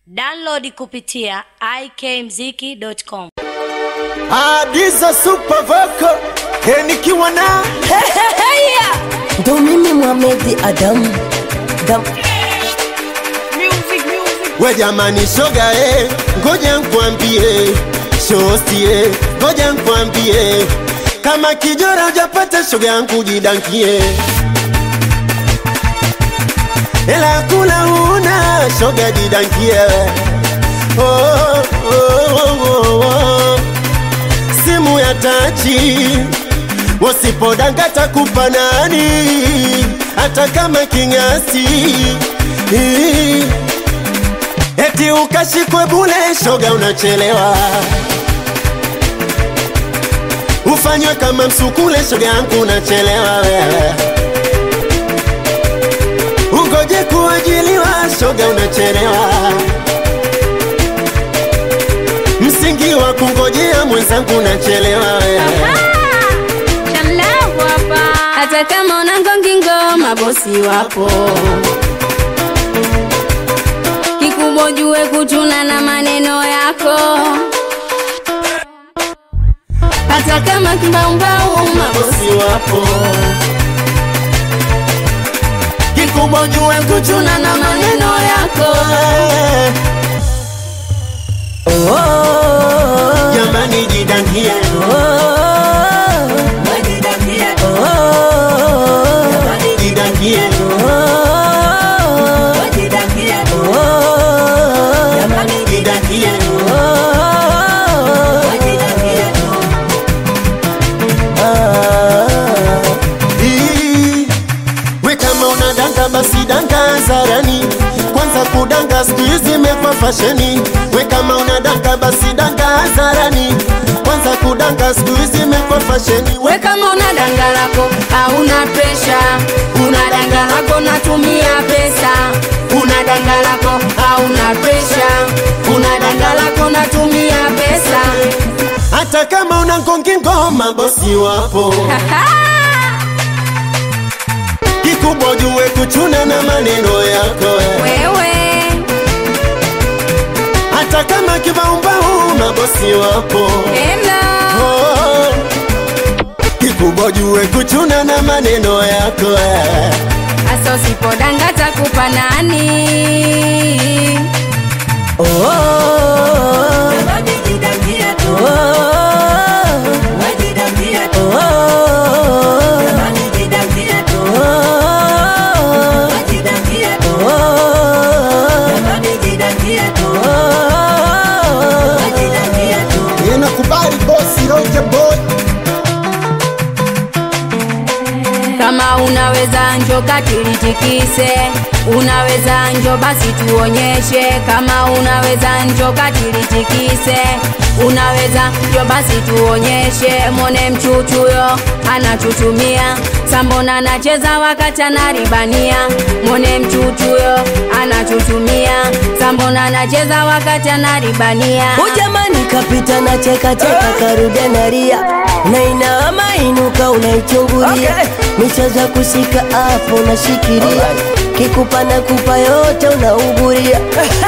Download kupitia ikmziki.com. Adiza super vocal Hey, nikiwa na ndo mimi Mohamed Adam Dam. we jamani shoga eh, ngoja nkwambie shosti eh, ngoja nkwambie kama kijora hujapata shoga yangu jidankie ela kula una shoga jidankie oh, oh, oh, oh, oh. simu ya tachi wasipodanga takupa nani hata kama kinyasi eti ukashikwe bule shoga unachelewa ufanywe kama msukule shoga yangu unachelewa wewe ungoje kuajiliwa shoga unachelewa msingi wa kungojea mwenzangu unachelewa wewe hata kama una ngongingo mabosi wapo kikubwa jue kuchuna na maneno yako hata kama kimbaumbau mabosi bosi wapo kikubwa jue kuchuna na maneno yako Oh, oh, jamani jidangie oh, oh, jidangie jidangie Ii, we kama unadanga basi danga hadharani kwanza kudanga siku hizi imekuwa fasheni we kama unadanga basi danga hadharani kwanza kudanga siku hizi imekuwa fasheni we we kama una danga lako hauna presha una danga lako natumia pesa una danga lako hauna presha una danga lako natumia pesa hata kama una ngongi ngoma bosi wapo kikubwa jue kuchuna na maneno yako wewe hata kama kibaumbau mabosi wapo ela Oh, kikubwa jue kuchuna na maneno yako eh. hasa usipodanga takupa nani oh, oh, Ninakubali bosi Roger boy kama unaweza njo katilitikise unaweza njo basi tuonyeshe kama unaweza njo katilitikise unaweza njo basi tuonyeshe mone mchuchuyo anachuchumia sambona anacheza wakati anaribania mone mchuchuyo anachuchumia sambona anacheza wakati anaribania Ujamani kapita na cheka cheka karudia naria nainama inuka unaichungulia michezo ya kushika hapo unashikilia kikupa na kupa yote unauguria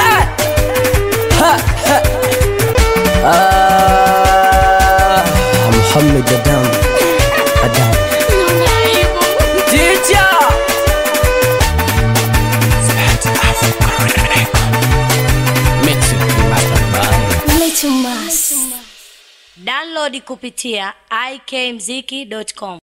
Ah, Muhammad Adam Adam Download kupitia ikmziki.com.